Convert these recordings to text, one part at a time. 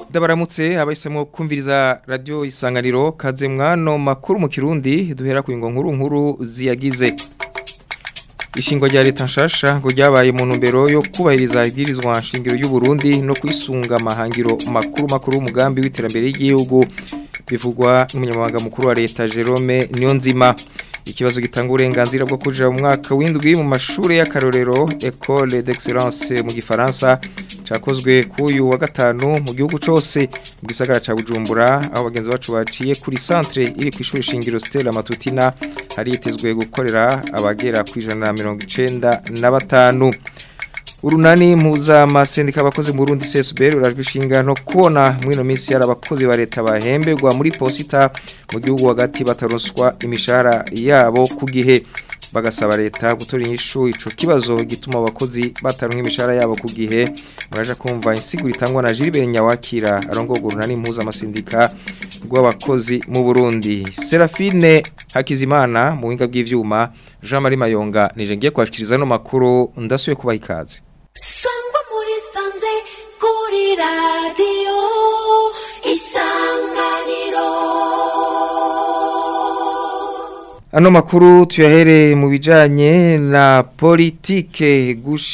Ndabaramutse abahisemo kumviriza radio isanganiro kaze mwano makuru mu kirundi duhera ku ngo nkuru nkuru ziyagize Ishingwa rya leta nshasha ngo ryabaye mu ntumbero yo kubahiriza ibwirizwa nshingiro y'u Burundi no kwisunga amahangiro makuru makuru umugambi w'iterambere ry'igihugu bivugwa n'umunyamabanga mukuru wa leta Jerome Niyonzima ikibazo gitanga uburenganzira bwo kuja mu mwaka w'indwi mu mashuri y'akarorero École d'excellence mu gifaransa cakozwe kuyu wa gatanu mu gihugu cose mu gisagara ca Bujumbura aho bagenzi bacu baciye kuri centre iri ku ishuri shingiro Stella Matutina hari yitezwe gukorera abagera ku ijana na mirongo icenda na batanu urunani mpuza amasendika abakozi mu Burundi CSBR urajwe ishinga no kubona mwino minsi yari abakozi ba leta bahembegwa muri posita mu gihugu hagati bataronswa imishahara yabo ku gihe bagasaba leta gutora inyishu ico kibazo gituma abakozi bataronka imishahara yabo ku gihe muraje kumva insiguro itangwa na Gilbert Nyawakira arongoga urunani mpuza amasendika rw'abakozi mu Burundi Serafine Hakizimana mu winga bw'ivyuma Jean Marie Mayonga nije ngiye kwashikiriza no makuru ndasuye kubaha ikaze sangwa muri sanze kuri radiyo isanganiro Ano makuru tuyahere mu bijanye na politike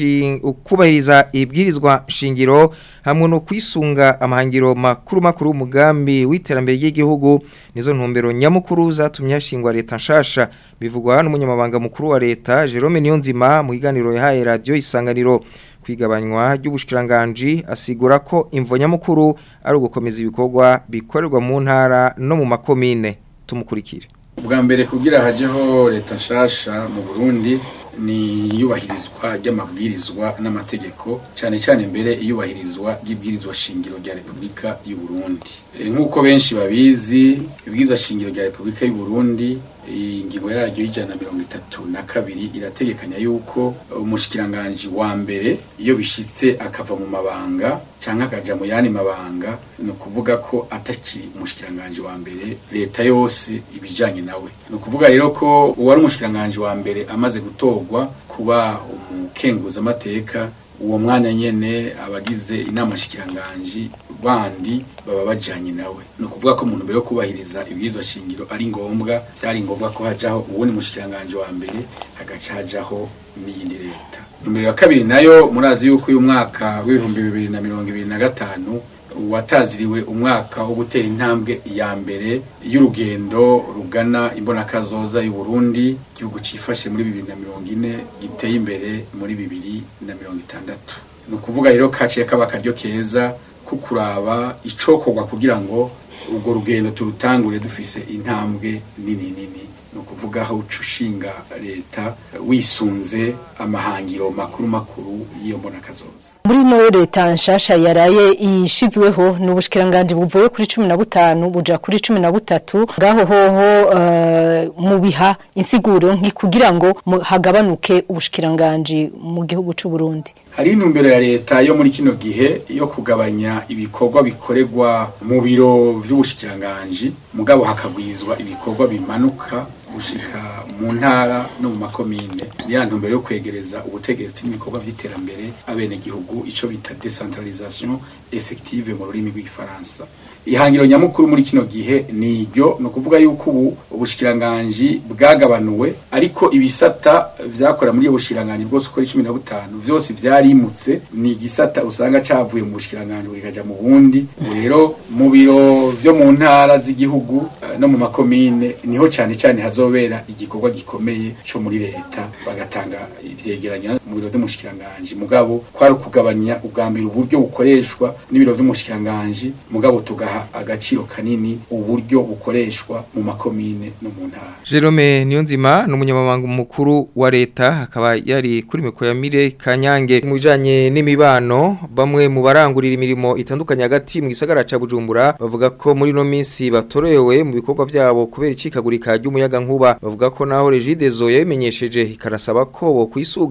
kubahiriza ibwirizwa shingiro hamwe no kwisunga amahangiro makuru makuru umugambi w'iterambere ry'igihugu nizo ntumbero nyamukuru zatumye hashingwa leta nshasha bivugwa n'umunyamabanga mukuru wa leta Jerome Niyonzima mu kiganiro yahaye radio isanganiro kwigabanywa ry'ubushikiranganje asigura ko imvo nyamukuru ari ugukomeza ibikorwa bikorerwa mu ntara no mu makomine tumukurikire ubwa mbere kugira hajeho leta nshasha mu Burundi ni iyubahirizwa ry'amabwirizwa n'amategeko cyane cyane mbere iyubahirizwa ry'ibwirizwa shingiro rya Repubulika y'u Burundi nk'uko benshi babizi ibwirizwa shingiro rya Repubulika y'u Burundi ingingo yaryo y'ijana na mirongo itatu na kabiri irategekanya yuko umushikiranganji wa mbere iyo bishitse akava mu mabanga canke akaja mu yandi mabanga ni ukuvuga ko atakiri umushikiranganji wa mbere leta yose ibijanye nawe ni ukuvuga rero ko uwari umushikiranganji wa mbere amaze gutorwa kuba umukenguza amateka uwo mwanya nyene abagize inama shikiranganji bandi baba bajanye nawe ni ukuvuga ko umuntu mbere yo kubahiriza ibwirizwa shingiro ari ngombwa byari ngombwa ko hajaho uwundi mushikiranganji wa mbere hagaca hajaho n'iyindi leta numero ya kabiri nayo murazi yuko uyu mwaka w'ibihumbi bibiri na mirongo ibiri na gatanu wataziriwe umwaka wo gutera intambwe ya mbere y'urugendo rugana imbonakazoza y'u Burundi igihugu cifashe muri bibiri na mirongo ine giteye imbere muri bibiri na mirongo itandatu ni ukuvuga rero kaciye kaba akaryo keza ko kuraba icokorwa kugira ngo urwo rugendo turutangure dufise intambwe nini nini ni ukuvuga aho uca ushinga leta wisunze amahangiro makuru makuru y'iyo mbonakazoza muri no leta nshasha yaraye ishizweho n'ubushikiranganje buvuye kuri 15 buja kuri 13 ngaho hoho uh, mu biha insiguro nki kugira ngo hagabanuke ubushikiranganje mu gihugu c'u Burundi hari intumbero ya leta yo muri kino gihe yo kugabanya ibikorwa bikorerwa mu biro vy'ubushikiranganje mugabo hakagwizwa ibikorwa bimanuka gushika mu ntara no mu makomine ya ntumbero yo kwegereza ubutegetsi n'ibikorwa vy'iterambere abene gihugu ico bita decentralisation effective mu rurimi rw'igifaransa ihangiro nyamukuru muri kino gihe ni iryo ni ukuvuga yuko ubu ubushikiranganji bwagabanuwe ariko ibisata vyakora muri iyo bushikiranganji bwose uko ari cumi na butanu vyose vyarimutse ni igisata usanga cavuye mu bushikiranganji bikaja mu bundi rero mu biro vyo mu ntara z'igihugu no mu makomine niho cane cane hazobera igikorwa gikomeye co muri leta bagatanga ivyegeranya mu biro vy'umushikiranganji mugabo kwari ukugabanya ubwa mbere uburyo bukoreshwa n'ibiro vy'umushikiranganji mugabo tugaha agaciro kanini uburyo bukoreshwa mu makomine no mu ntara Jerome Niyonzima n'umunyamabanga mukuru wa leta akaba yari kuri miko ya Mire Kanyange mu bijanye n'imibano bamwe mu barangurira imirimo itandukanye hagati mu gisagara ca Bujumbura bavuga ko muri no minsi batorewe mu bikorwa vyabo kubera icikagurika ry'umuyaga nkuba bavuga ko naho Regidezo yabimenyesheje ikarasaba ko bo kwisuganya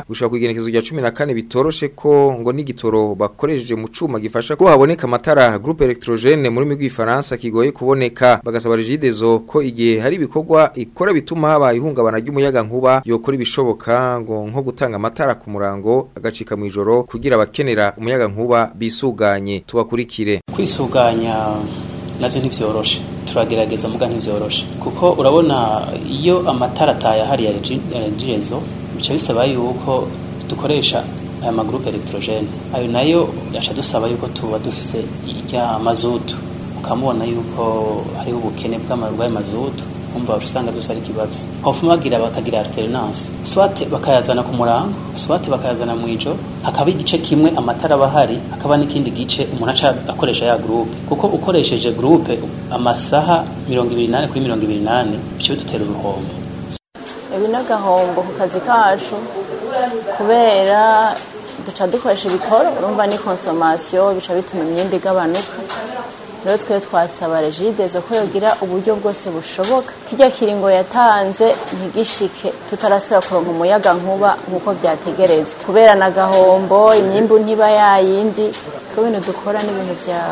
Bujumbura gushaka kugenekezo rya 14 bitoroshe ko ngo n'igitoro bakoresheje mu cuma gifasha ko haboneka amatara groupe electrogene muri migwi Faransa kigoye kuboneka bagasaba regidezo ko igihe hari ibikorwa ikora bituma haba ihungabana ry'umuyaga nkuba yokora ibishoboka ngo nko gutanga amatara ku murango agacika mu ijoro kugira abakenera umuyaga nkuba bisuganye tubakurikire kwisuganya navyo ntivyoroshe turagerageza muga ntivyoroshe kuko urabona iyo amatara ataye hari ya regidezo bica bisaba yuko dukoresha aya magroupe electrogene ayo nayo yaca dusaba yuko tuba dufise irya mazutu ukamubona yuko hariho ubukene bw'amarwaye mazutu kumva usanga dusa ari kibazo hofuma bagira bakagira alternance swate bakayazana ku murango swate bakayazana mu ijo hakaba igice kimwe amatara bahari hakaba n'ikindi gice umuntu aca akoresha ya groupe kuko ukoresheje groupe amasaha 28 kuri 28 bice bidutera uruhombo ibi n'agahombo ku kazi kacu kubera duca dukoresha ibitoro urumva ni consommation bica bituma imyimbi igabanuka rero twe twasaba regidezo ko yogira uburyo bwose bushoboka kirya kiringo yatanze ntigishike tutarasubira kuronka umuyaga nkuba nk'uko vyategerezwa kubera na gahombo imyimbu ntiba yayindi twe bintu dukora n'ibintu vya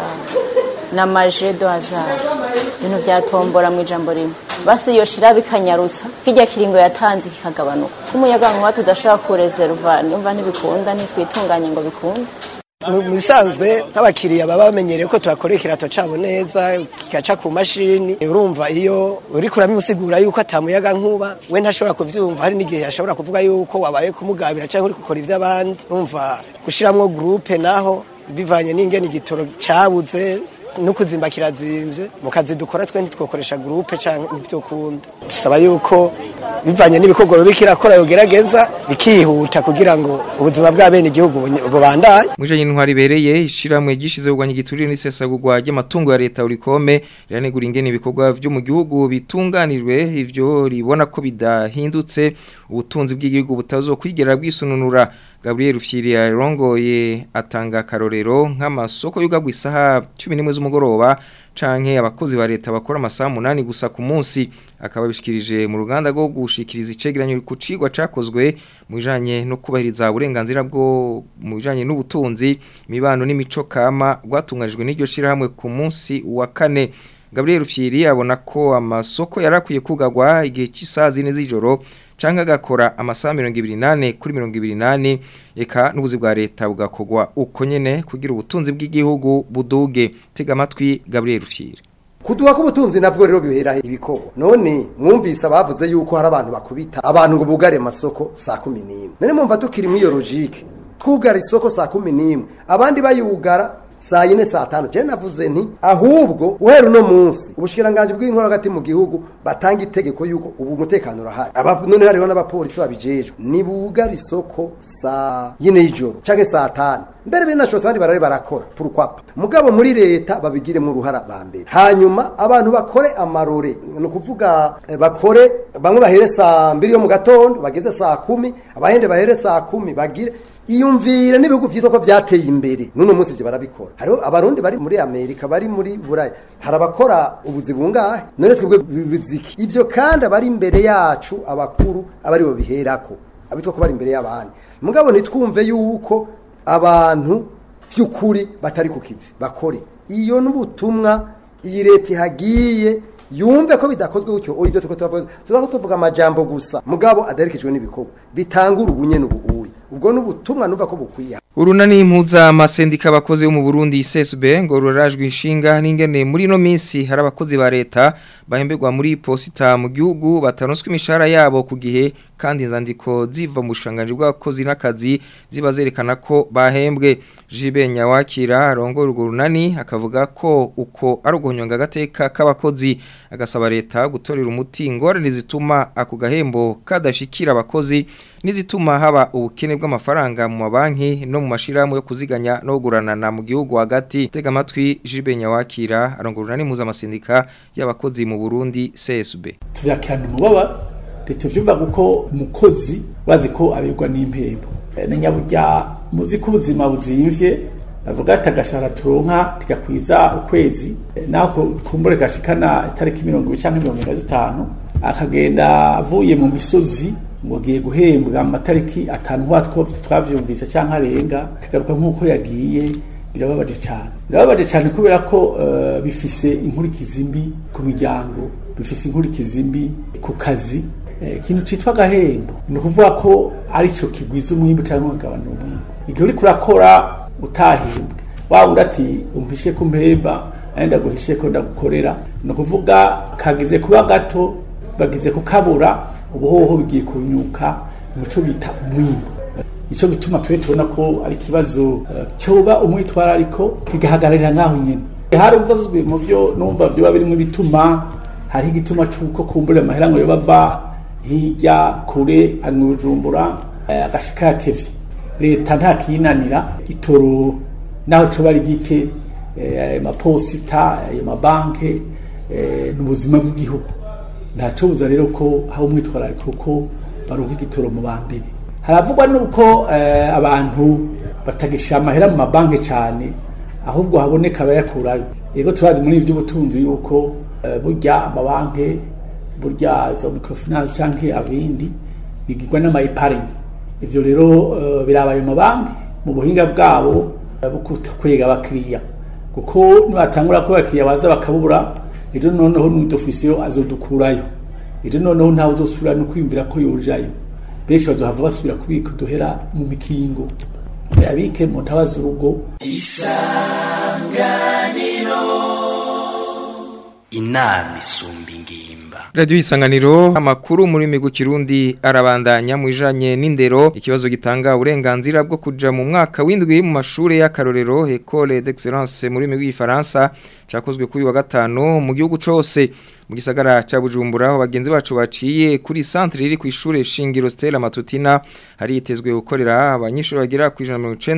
na maje do hazard ibintu vyatombora mu ijambo rimwe basi yoshira bikanyarutsa kirya kiringo yatanze kikagabanuka k'umuyaga nkuba tudashobora kureserva numva ntibikunda ntitwitunganye ngo bikunde mu bisanzwe nk'abakiriya baba bamenyereye ko tuhakorera ikirato cabo neza kikaca ku mashini urumva iyo uriko uramusigura yuko atamuyaga nkuba we ntashobora kuvyumva hari n'igihe ashobora kuvuga yuko wabaye kumugabira canke uri gukora ivy'abandi urumva gushiramwo groupe naho bivanye n'ingene igitoro cabuze no kuzimba kirazimvye mu kazi dukora twe ntitwokoresha groupe canke ivyo kunda dusaba yuko bivanye n'ibikorwa bibi kirakora yogerageza bikihuta kugira ngo ubuzima bw'abene igihugu bubandanye Mwisha y'intwari bereye ishiramwe gishize kugwanya igiturire n'isesagurwa ry'amatungo ya leta urikome riranegura ingene ibikorwa vyo mu gihugu bitunganijwe ivyo ribona ko bidahindutse ubutunzi bw'igihugu butazokwigera bwisununura Gabriel Rufyiri yarongoye atanga karorero nk'amasoko yugagwa isaha 11 z'umugoroba canke abakozi ba leta bakora amasaha 8 gusa ku munsi akaba bishikirije mu ruganda rwo gushikiriza icegeranyo ku cigwa cakozwe mu bijanye no kubahiriza uburenganzira bwo mu bijanye n'ubutunzi imibano n'imico kama rwatunganijwe n'iryo shirahamwe ku munsi wa kane Gabriel Rufyiri abona ko amasoko yarakwiye kugagwa igihe cy'isaha zine z'ijoro canke agakora amasaha 28 kuri 28 eka n'ubuzi bwa leta bugakogwa uko nyene kugira ubutunzi bw'igihugu buduge tega amatwi Gabriel Rufyiri kuduha k'ubutunzi nabwo rero bihera ibikorwa none mwumvise abavuze yuko hari abantu bakubita abantu ngo bugare amasoko saa kumi n'imwe none mwumva tukiri muri iyo logike twugara isoko saa kumi n'imwe abandi bayugara saa yine saa tanu je navuze nti ahubwo guhera uno munsi ubushikiranganje bw'inkora hagati mu gihugu batanga itegeko yuko ubu umutekano urahari aba none hariho n'abapolisi babijejwe nibugara isoko saa yine y'ijoro canke saa tanu mbere binashobotse abandi barari barakora purukwapa mugabo muri leta babigiremo uruhara ba mbere hanyuma abantu bakore amarore ni ukuvuga eh, bakore bamwe bahere saa mbiri yo mu gatondo bageze saa kumi abahende bahere saa kumi bagire iyumvire n'ibihugu vyiza ko vyateye imbere nuno munsi ivyo barabikora hariho abarundi bari muri amerika bari muri buraya hari abakora ubuzi bungahe none twebwe biziki ivyo kandi abari imbere yacu abakuru abari bo biherako abitwa ko bari imbere y'abandi mugabo ntitwumve yuko abantu vy'ukuri batari ku kivi bakore iyo n'ubutumwa iyi leta ihagiye yumve ko bidakozwe gutyo oya ibyo tuko tuvuga tuzaho tuvuga amajambo gusa mugabo adaherekejwe n'ibikorwa bitangura ubunye n'ubuuyi ubwo n'ubutumwa numva ko bukwiye Urunani impuza amasendika abakozi bo mu Burundi CSB ngo rurajwe inshinga n'ingene muri no minsi hari abakozi ba leta bahemberwa muri posita mu gihugu batanonswe imishahara yabo ku gihe kandi inzandiko ziva mu bushanganje bw'abakozi n'akazi ziba zerekana ko bahembwe Jibe Nyawakira rongo urwo runani akavuga ko uko ari uguhonyonga agateka k'abakozi agasaba leta gutorera umuti ingorane zituma ako gahembo kadashikira abakozi nizituma haba ubukene bw'amafaranga mu mabanki no mu mashirahamwe yo kuziganya no kuguranana mu gihugu hagati tega amatwi Jibe Nyawakira arongorana n'impuza amasindika y'abakozi mu Burundi CSB tuvyakirana umubaba tuvyumva kuko umukozi wazi ko abegwa n'impembo na nyaburya muzi ko ubuzima buzimvye bavuga ati agashara turonka tigakwiza ukwezi naho kumbure gashikana itariki mirongo ibiri canke mirongo ine na zitanu akagenda avuye mu misozi ngo agiye guhembwa mu matariki atanu watwo twavyumvise canke arenga kagaruka nk'uko yagiye birababaje cyane birababaje cyane kubera ko eh, bifise inkurikizi mbi ku miryango bifise inkurikizi mbi ku kazi Eh, ikintu citwa agahembo ni ukuvuga ko arico kigwiza umwimbu cyangwa ukagabanura umwimbu igihe uriko urakora utahembwe waba undi ati umpishe ko mpemba nari ndaguhishe ko ndagukorera ni ukuvuga kagize kuba gato bagize kukabura ubuhoho bigiye kunyuka muco bita umwimbu icyo gituma twe tubona ko ari ikibazo eh, cyoba umwitwarariko kigahagararira nk'aho nyine hari ubuvuzwe mu byo numva byoba birimo ibituma hariho igituma cy'uko kumbura amahera ngo yo bava hirya kure ari mu bujumbura eh, agashika yatevye leta nta kinanira itoro naho coba ari gike eh, ayo maposita ayo mabanke eh, n'ubuzima bw'igihugu ntaco buza rero ko haba umwitwarariko ko baronka igitoro mu ba mbere haravugwa nuko eh, abantu batagisha amahera mu mabanki cyane ahubwo haboneka abayakurayo yego turazi muri ivy'ubutunzi yuko eh, burya amabanki burya za microfinance canke abindi bigirwa n'amayiparingi ivyo rero eh, biraba ayo mabanki mu buhinga bwabo eh, bwo kwega abakiriya kuko nibatangura ko abakiriya baza bakabura ejo noneho n'udofisiyo azodukurayo ejo noneho ntawe uzosubira no kwiyumvira ko yojayo benshi bazohava basubira kubika uduhera mu mikingo yabike mu ntabaza urugo inama isumba ingimba Radio isanganiro amakuru muri migu kirundi arabandanya mu ijanye n'indero ikibazo gitanga uburenganzira bwo kuja mu mwaka w'indwi mu mashure y'akarorero École d'excellence muri migu y'Ifaransa cakozwe kuri wa gatanu mu gihugu cose mu gisagara ca Bujumbura aho bagenzi bacu baciye kuri centre riri ku ishure Shingiro Stella Matutina hari yitezwe gukorera abanyeshuri bagira ku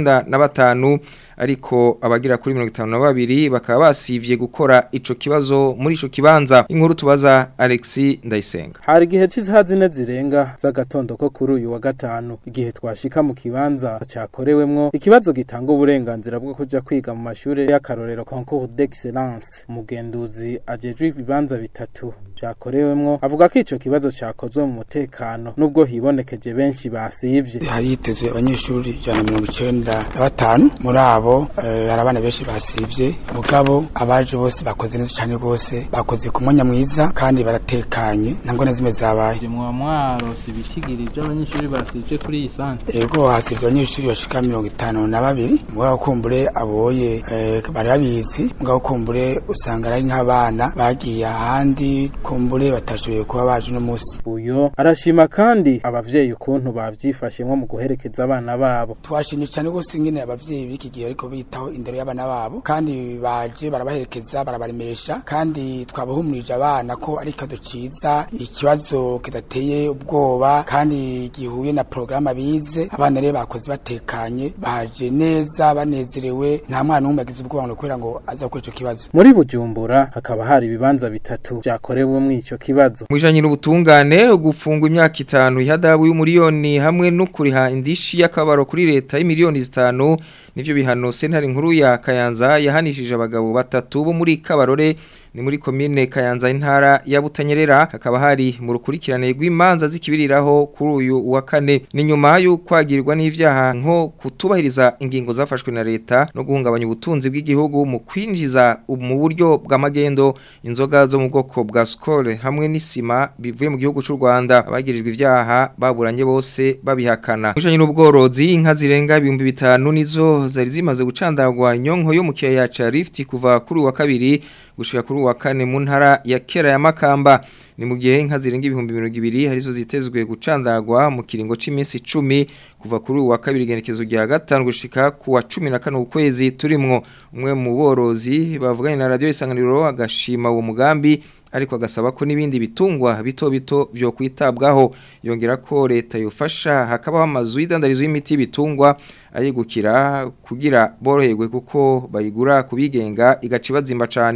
195 ariko abagira kuri 52 bakaba basivye gukora ico kibazo muri ico kibanza inkuru tubaza Alexis Ndayisenga hari igihe cy'isaha zine zirenga z'agatondo ko kuri uyu wa gatanu igihe twashika mu kibanza cyakorewemwo ikibazo gitanga uburenganzira bwo kuja kwiga mu mashuri y'akarorero concours d'excellence umugenduzi ajejwe ibibanza bitatu byakorewemwo avuga ko ico kibazo cyakozwe mu mutekano nubwo hibonekeje benshi basivye hari hitezwe abanyeshuri ijana na mirongo icenda na batanu muri abo eh, hari abana benshi basivye mugabo abaje bose bakoze neza cane rwose bakoze ku mwanya mwiza kandi baratekanye nta ngone zimwe zabaye mwa mwarose ibitigiri by'abanyeshuri basivye kuri iyi santre ego hasivye abanyeshuri bashika mirongo itanu na babiri mugabo kumbure aboye eh, bari babizi mugabo kumbure usanga ari nk'abana bagiye ahandi kumbure batashoboye kuba baje uno musi uyo arashima kandi abavyeyi ukuntu bavyifashemwo mu guherekeza abana babo twashimye cyane rwose ingene abavyeyi b'iki gihe bariko bitaho indero y'abana babo kandi baje barabaherekeza barabaremesha kandi twabahumurije abana ko ari ikado ciza ikibazo kidateye ubwoba kandi gihuye na porogaramu bize abana rero bakoze batekanye baje neza banezerewe nta mwana n'umwe agize ubwoba ngo kubera ngo aza gukora ico kibazo muri bujumbura hakaba hari ibibanza bitatu vyakorewe muri ico kibazo Mwijanye n'ubutungane gufungwa imyaka itanu ihadabu y'umuriyoni hamwe no kuriha indishi y'akabaro kuri leta y'imiliyoni zitanu nivyo bihano sentare nkuru ya Kayanza yahanishije abagabo batatu bo muri Kabarore ni muri komine Kayanza intara ya Butanyerera hakaba hari mu rukurikirane rw'imanza zikibiriraho kuri uyu wa kane ni nyuma yo kwagirwa n'ivyaha nko kutubahiriza ingingo zafashwe na leta no guhungabanya ubutunzi bw'igihugu mu kwinjiza mu buryo bw'amagendo inzoga zo mu bwoko bwa skol hamwe n'isima bivuye mu gihugu cy'u Rwanda abagirijwe ivyaha baburanye bose babihakana mujanye n'ubworozi inka zirenga 5000 nizo zari zimaze gucandagwa inyonko yo mu kiyaya ca Rift kuva kuri wa kabiri gushika kuri wa kane mu ntara ya kera ya Makamba ni mu gihe inka zirenga ibihumbi 200 harizo zitezwe gucandagwa mu kiringo c'iminsi 10 kuva kuri wa kabiri genekezo rya gatanu gushika ku wa 14 ukwezi turimwo umwe mu borozi bavuganye na radio isanganiro agashima uwo mugambi ariko agasaba ko n'ibindi bitungwa bito bito byo kwitabwaho yongera ko leta yofasha hakabaho amazu y'idandarizo y'imiti bitungwa ayigukira kugira boroherwe kuko bayigura kubigenga igaca ibazimba cyane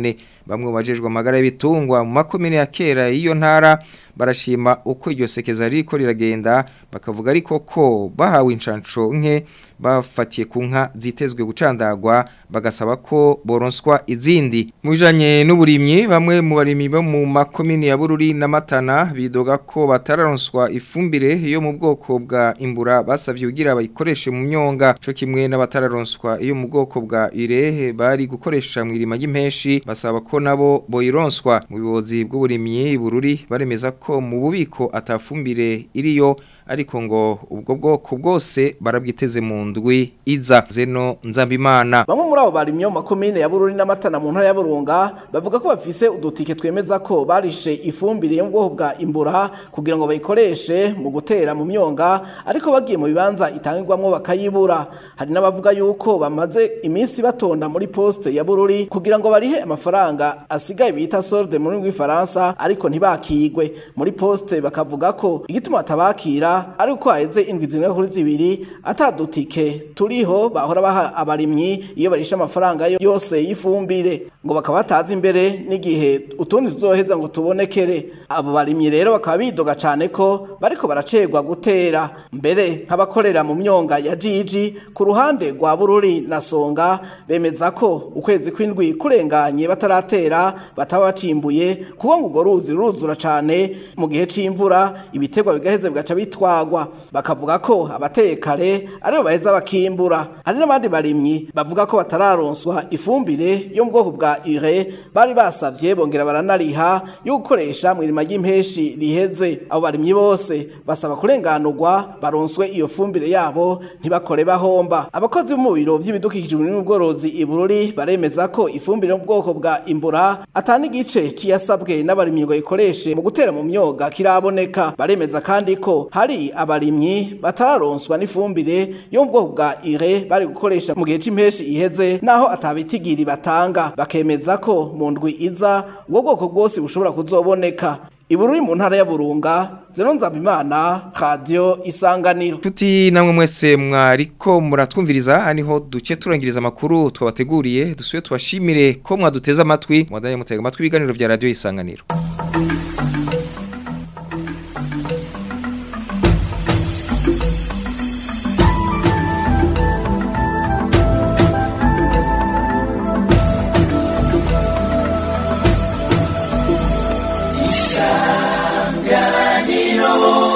bamwe bajejwe amagara y'ibitungwa mu makomine ya kera y'iyo ntara barashima uko iryo sekeza riko riragenda bakavuga ariko ko bahawe incanco nke bafatiye ku nka zitezwe gucandagwa bagasaba ko boronswa izindi mu bijanye n'uburimyi bamwe mu barimyi bo mu makomine ya Bururi na Matana bidoga ko batararonswa ifumbire yo mu bwoko bwa imbura basavye kugira bayikoreshe mu myonga co kimwe n'abatararonswa iyo mu bwoko bwa irehe bari gukoresha mu irima y'impeshi basaba ko nabo boyironswa mu bibozi bw'uburimyi Bururi baremeza ko mu bubiko atafumbire iriyo ariko ngo ubwo bwoko bwose barabwiteze mu ndwi iza zeno nzambimana bamwe muri abo barimye mu makomine ya Bururi n'amatana mu ntara ya Burunga bavuga ko bafise udutike twemeza ko barishe ifumbire yo mu bwoko bwa imbura kugira ngo bayikoreshe mu gutera mu myonga ariko bagiye mu bibanza itangirwamwo bakayibura hari n'abavuga yuko bamaze iminsi batonda muri poste ya Bururi kugira ngo barihe amafaranga asigaye bita solde mu rurimi rw'ifaransa ariko ntibakigwe muri poste bakavuga ko igituma atabakira ari uko haheze indwi zingana kuri zibiri atadutike turiho bahora baha abarimyi iyo barisha amafaranga yo- yose y'ifumbire ngo bakaba batazi imbere n'igihe utundi tuzoheza ngo tubonekere abo barimyi rero bakaba bidoga cane ko bariko baracegwa gutera mbere nk'abakorera mu myonga ya jiji ku ruhande rwa bururi na songa bemeza ko ukwezi kw'indwi kurenganye bataratera bataba bacimbuye kuko ngo urwo ruzi ruruzura cane mu gihe c'imvura ibiterwa bigaheze bigaca bitwagwa bakavuga ko abateye kare aribo baheza bakimbura hari n'abandi barimyi bavuga ko batararonswa ifumbire yo mu bwoko bwa ure bari basavye bongera baranariha yo gukoresha mu irima ry'impeshi riheze abo barimyi bose basaba kurenganurwa baronswe iyo fumbire yabo ntibakore bahomba abakozi bo mu biro vy'ibidukikije n'ubworozi i Bururi baremeza ko ifumbire yo mu bwoko bwa imbura atani igice ciyasabwe n'abarimyi ngo ikoreshe mu gutera mu myoga kiraboneka baremeza kandi ko hari abarimyi batararonswa n'ifumbire yo mu bwoko bwa ire bari gukoresha mu gihe c'impeshi iheze naho atabitigiri batanga bakemeza ko mu ndwi iza ubwo bwoko bwose bushobora kuzoboneka ibururi mu ntara ya Burunga Zeno Nzabimana Radio Isanganiro Tuti namwe mwese mwariko muratwumviriza aniho duce turangiriza amakuru twabateguriye dusuye tubashimire ko mwaduteza amatwi mwadanye mutega amatwi ibiganiro vya radio isanganiro isanganiro